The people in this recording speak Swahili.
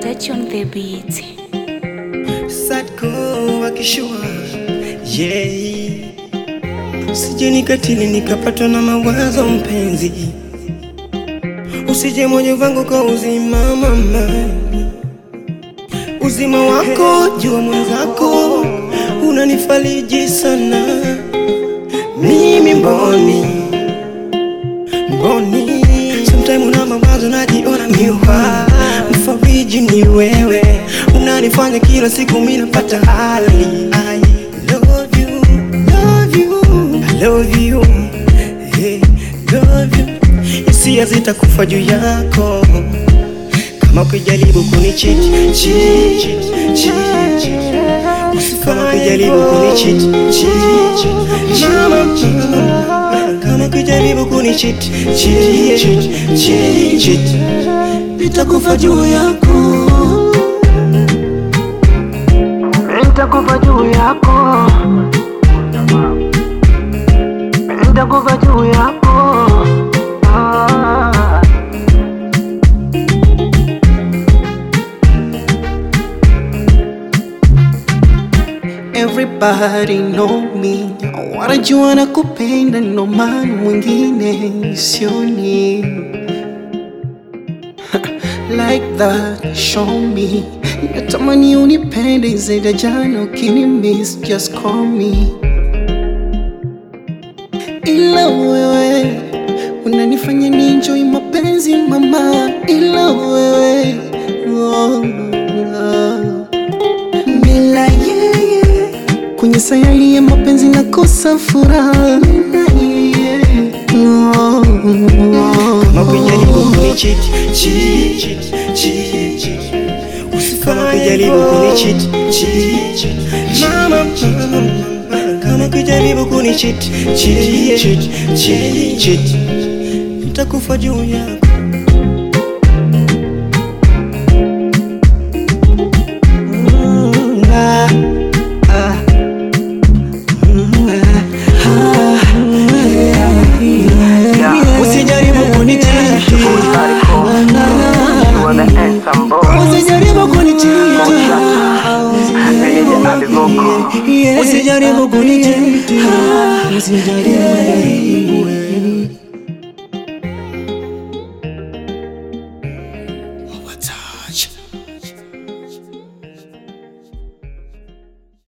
Touch on the beat. Sadko wakishua yeah. Usije nikatili nikapatwa na mawazo mpenzi, usije moyo wangu kwa uzima mama, uzima wako jua mwenzako unanifariji sana, mimi mboni mboni, sometime una mawazo najiona miwa, mfariji ni wewe, unanifanya kila siku mimi napata hali I love you, love you, I love you, hey, love you. Hisia zitakufa juu yako kama ukijaribu kunicheat cheat, cheat, cheat, cheat. kama ukijaribu kunicheat cheat, cheat, mama kama ukijaribu kunicheat cheat, cheat, cheat, cheat. nitakufa juu yako Nitakufa juu yako, nitakufa juu yako. Ah. Everybody know me, wanajua na kupenda, no maana mwingine sioni like that, show me. Natamani unipende zaidi ya jana, ukini miss just call me. Ila wewe unanifanya ni enjoy mapenzi mama, ila wewe oh, oh. Bila yeye kwenye sayari ya mapenzi nakosa furaha Oh, oh. Kama ukijaribu kunicheat, cheat, cheat, cheat, cheat. Kama ukijaribu kunicheat, cheat, cheat, mama, kama ukijaribu kunicheat, cheat, cheat, cheat, cheat. nitakufa juu yako Mm, ah, ah. Mm, ah, ah, yeah. Usijaribu kunichiti, You are the handsome boy. usijaribu kunichiti, Meja alivoko. usijaribu kunichiti, usijaribu